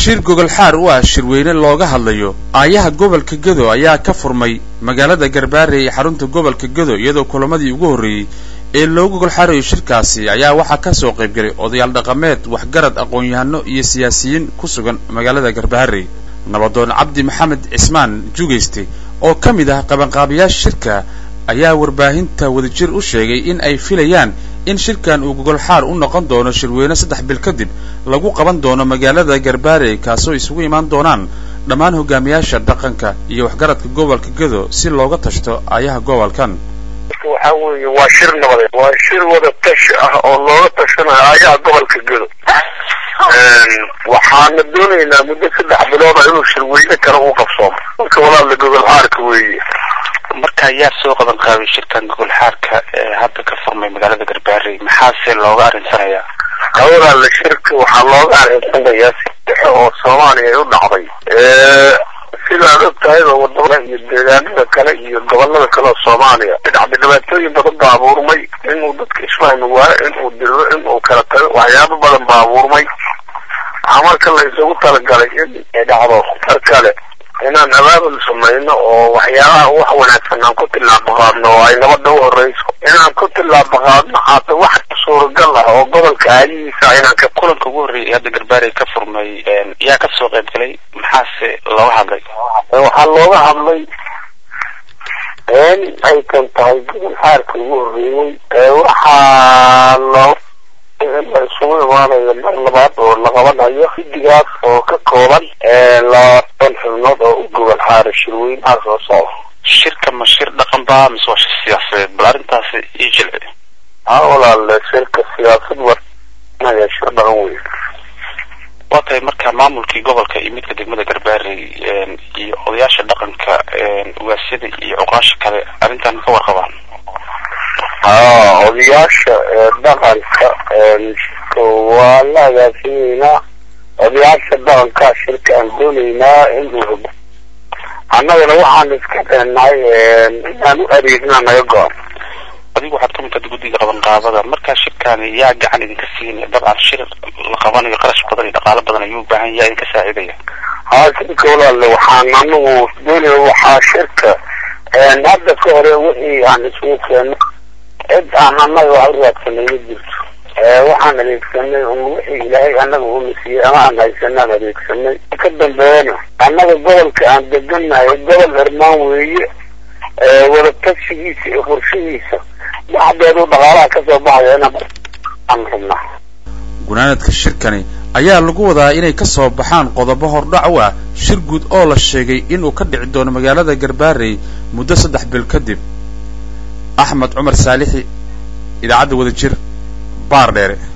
shir gogolxaar u ah shirweyne looga hadlayo aayaha gobolka gedo ayaa ka furmay magaalada garbaare ee xarunta gobolka gedo iyadoo kulamadii ugu horreeyey ee loo gogolxaarayo shirkaasi ayaa waxaa ka soo qaybgalay odayaal dhaqameed waxgarad aqoon-yahano iyo siyaasiyiin ku sugan magaalada garbaare nabadoon cabdi maxamed cismaan jugayste oo ka mid ah qabanqaabayaasha shirka ayaa warbaahinta wadajir u sheegay in ay filayaan in shirkan uu gogolxaar u noqon doono shirweyne saddex bil kadib lagu qaban doono magaalada garbaare kaasoo isugu imaan doonaan dhammaan hogaamiyaasha dhaqanka iyo waxgaradka gobolka gedo si looga tashto aayaha gobolkan waxa weeye waa shir nabadeed waa shir wada tashi ah oo looga tashanayo aayaha gobolka gedo waxaana doonaynaa muddo saddex bilooda inuu shirweyne kale uu qabsoomo marka walaala gogolxaarka weeye marka ayaa soo qaban qaabay shirkan gogolxaarka ee hadda ka furmay magaalada garbaare maxaase looga arinsanayaa walaala shirka waxaa looga arinsanayaa si dhexe oo soomaaliya ay u dhacday sidaad og tahayba wadamada iyo deegaanada kale iyo gobolada kale oo soomaaliya dhacday dhibaatooyin badan baa abuurmay inuu dadka isfahmi waayo inuu diro inuu kala tago waxyaabo badan baa abuurmay waxaa marka la isugu talagalay in ay dhacdo mar kale inaan abaabul samayno oo waxyaabaha wax wanaagsan aan ku tillaabo qaadno oo ay nabadda u horeyso inaan ku tillaabo qaadno haata wax suuragal ah oo gobolka aadihiisa inaan ka kulanka ugu horreeyay hadda garbaare ka furmay yaa ka soo qayb galay maxaase looga hadlay waxaa looga hadlay in ay kan tahay gobol xaarka ugu horreeyey waxaa loo la isugu imaanayo mar labaad oo la qabanayo xidigaas oo ka kooban labaatan xubnood oo u gobol xaara shirweynaha soo socda shirka ma shir dhaqan ba mise waa shir siyaasadeed bal arrintaasi ii jilci ha walaale shirka siyaasad warnaya shir dhaqan wey waa tahay marka maamulkii gobolka iyo midka degmada garbaare iyo odayaasha dhaqanka ugaasyada iyo cuqaasha kale arrintan ka warqabaan ha odayaasha dhaqanka waa la agaasimeynaa odayaasha dhaqanka shirka aan dooneynaa inuu annagana waxaan iska deenahay inaan u adeegna naga go-an adigu waxaad ka mid tahay guddiga qabanqaabada markaa shirkaani yaa gacan idinka siinaya dabcan shir la qabanayo qarash badan iyo dhaqaalo badan ayuu u baahan yaa idinka saacidaya ha shirka walaale waxaan anagu doonaya waxaa shirka hadda ka hore wixii aan isugu keeno cid aan annaga wax u raadsanay ma jirto waxaan adeegsanay un wixii ilaahay annaga una siiyey ama aan haysanaan adeegsanay ka dambeeyana annaga gobolka aan deganahay gobol hermaan weeye wada tashigiisa iyo qorshihiisa waxdeedu dhaqaalaha kasoo baxaya inaan rabnaa gunaanadka shirkani ayaa lagu wadaa inay ka soo baxaan qodobo hordhac u ah shir guud oo la sheegay inuu ka dhici doono magaalada garbaarey muddo saddex bil kadib axmed cumar saalixi idaacadda wadajir baar dheere